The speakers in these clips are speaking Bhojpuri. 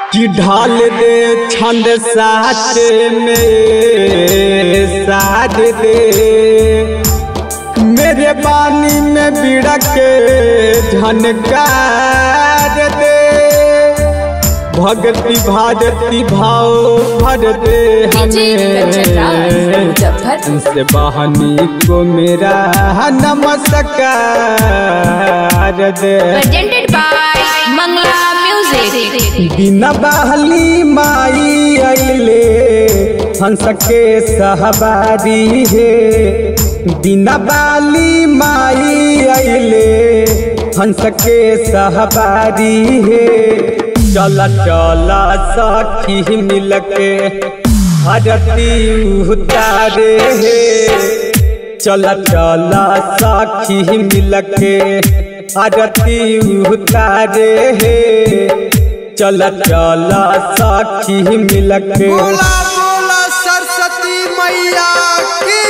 कि ढाल दे छंद साथ में साथ दे मेरे बानी में बीड़ा के झनकार दे भक्ति भारती भाव भर दे कंचन राज, हमें मुजफ्फरपुर तुमसे बहनी को मेरा नमस्कार दे presented by Mangla Music. बिना बहली माई अइले हंस के सहबारी है बिना बाली माई अइले हंस के सहबारी है चला चला सखी मिल के हरती उतारे है चला चला साखी मिल के आरती उतारे हे चला चला साखी मिल के बोला बोला सरस्वती मैया की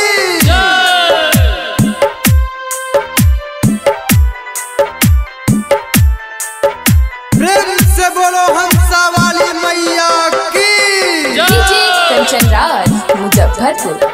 प्रेम से बोलो हंसा वाली मैया की DJ कंचन राज मुजफ्फरपुर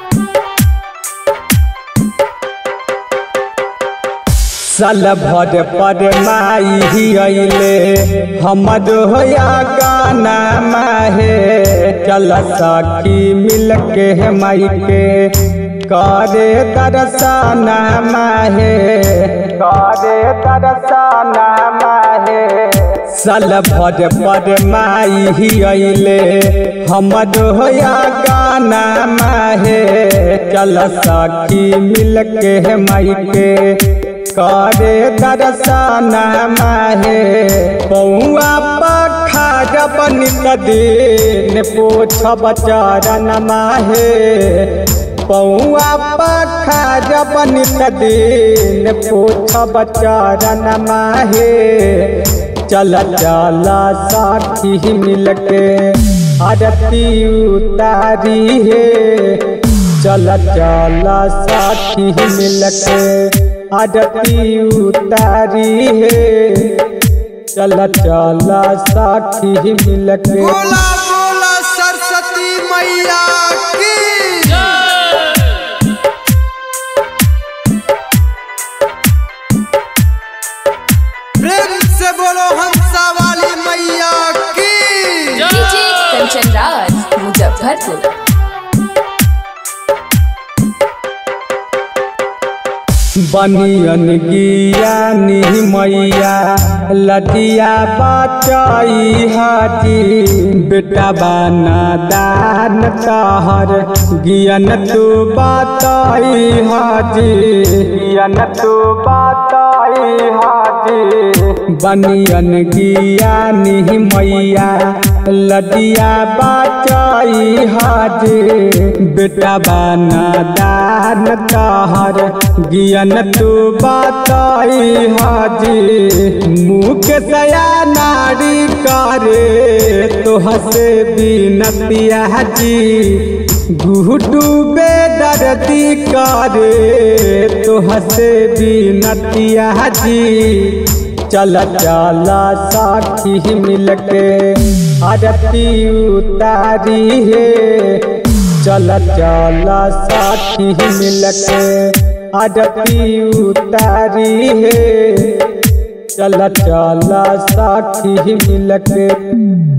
साल भर पर माई ही अइले हमर होया गाना माहे चल सखी मिल के माई के करे दर्शना माहे करे दर्शना माहे साल भर पर माई ही अइले हमर होया गाना माहे चल सखी मिल के माई के करे दर्शन माहे पौआ पखार बनित दिन पोछब चरण माहे पौआ पखार बनित दिन पोछब चरण माहे चल चल साथी मिल के आरती उतारी है चल चल साथी मिल के आरती उतारी है चल चल साथी मिल के बोला बोला सरस्वती मैया की प्रेम से बोलो हंसा वाली मैया की DJ कंचन राज मुजफ्फरपुर बनियन गियानी मैया लटिया बचाई हाजी बेटा बाना दान कहर गियन तू बताई हाजी गियन तू बताई हाजी बनियन गियानी मैया लटिया बचाई हाजी बेटा बाना दान कहर गियन तू बताई हाजी मुख सया नारी करे तो हसे बिनतिया जी गुहटू बेदर्दी करे तो हसे बिनतिया जी चल चल साथी मिल के आरती उतारी है चल चल साथी मिल के आरती उतारी है चल चल साथी मिल के